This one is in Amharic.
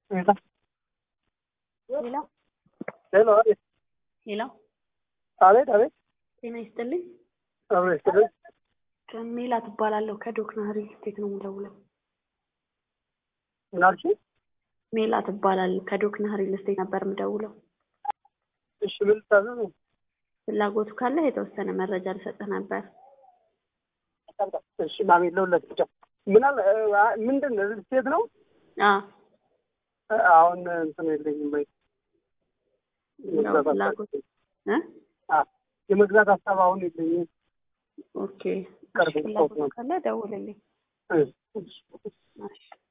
ሄሎ ሄሎ ሄሎ አቤት ሄሎ፣ አቤት አቤት ጤና ይስጥልኝ። አብሮ ይስጥልኝ ሜላ ትባላለሁ። ከዶክና ሪል ስቴት ነው የምደውለው። ምን አልሽኝ? ሜላ ትባላለሁ። ከዶክና ሪል ስቴት ነበር የምደውለው። እሺ ምን ልታዘዝ? ፍላጎቱ ካለ የተወሰነ መረጃ ልሰጥህ ነበር። እሺ ማሜ ለሁለት ብቻ ምን አለ አ- ምንድን ነው ሪል ስቴት ነው? አ አሁን እንትን የለኝም ወይ ነው ፍላጎት እ አ የመግዛት ሀሳብ አሁን የለኝም። ኦኬ። ቅርብ ፍላጎቱ ነው። ካለ ደውልልኝ። እሺ፣ እሺ። እሺ